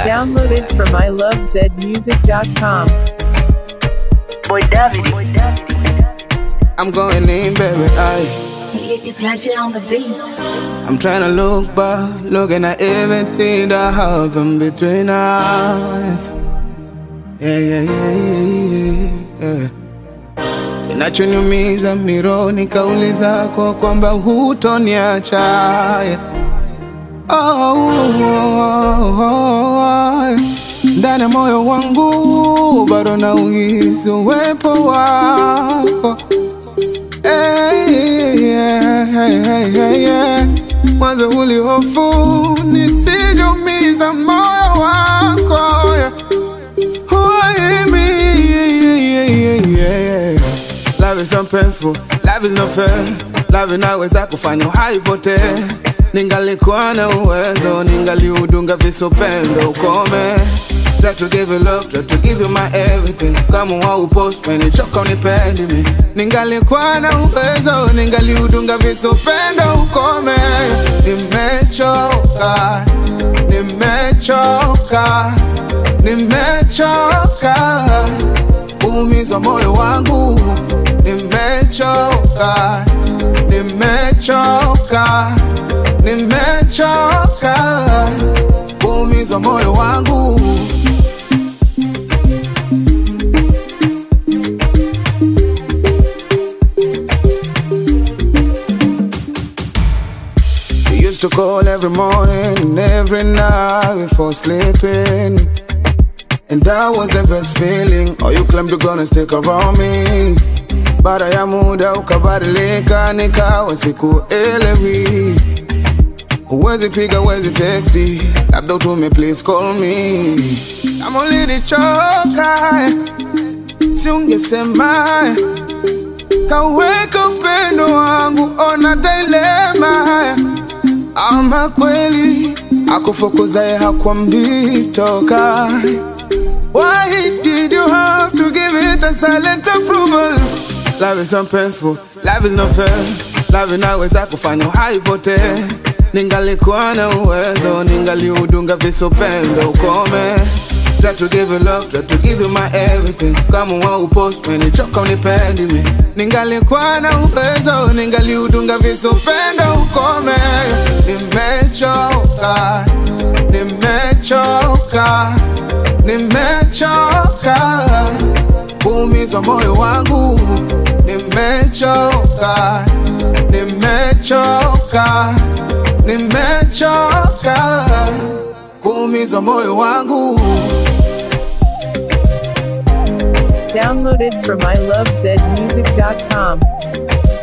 Downloaded from ilovezmusic.com. Boy David. I'm going in, baby. I, It's Legend on the beat. I'm trying to look back, looking at everything that happened between us. Yeah, yeah, yeah, yeah, yeah. Kinachoniumiza mironi kauli zako kwamba hutoniacha. Yeah. Oh, oh, oh, oh. Ndani ya moyo wangu bado na uhisi uwepo wako Hey, yeah, hey, hey, hey, yeah. Mwanzo ulihofu nisijumiza moyo wako yeah. Why me? Yeah, yeah, yeah, yeah. Love is so painful, love is not fair. Love inaweza kufanya haipotee. Ningalikuwa na uwezo, ningaliudunga visupendo ukome. Try to give you love, try to give you my everything. Kama waupost, menichoka unipendi mi. Ningalikuwa na uwezo, ningaliudunga visupendo ukome. Nimechoka, nimechoka, nimechoka umizwa moyo wangu nimechoka nimechoka nimechoka umizwa moyo wangu We used to call every morning and every night before sleeping And that was the best feeling Oh, you claimed you're gonna stick around me Baada ya muda ukabadilika nikawa sikuelewi Huwezi piga, huwezi texti Labda utume please call me Kama ulinichoka Si ungesema Kaweka upendo wangu Ona dilema Ama kweli Akufukuzaye hakwambii toka Why did you have to give it a silent approval? Love is so painful, love is not fair. Love inaweza kufanya haipotee. Ningalikuwa na uwezo, ningaliudunga visupendo ukome. Try to give you love, try to give you my everything. Kama waupost, menichoka unipendi mi. Ningalikuwa na uwezo, ningaliudunga visupendo ukome. Nimechoka, nimechoka nimechoka kuumizwa moyo wangu nimechoka nimechoka nimechoka kuumizwa moyo wangu Downloaded from ilovezmusic.com.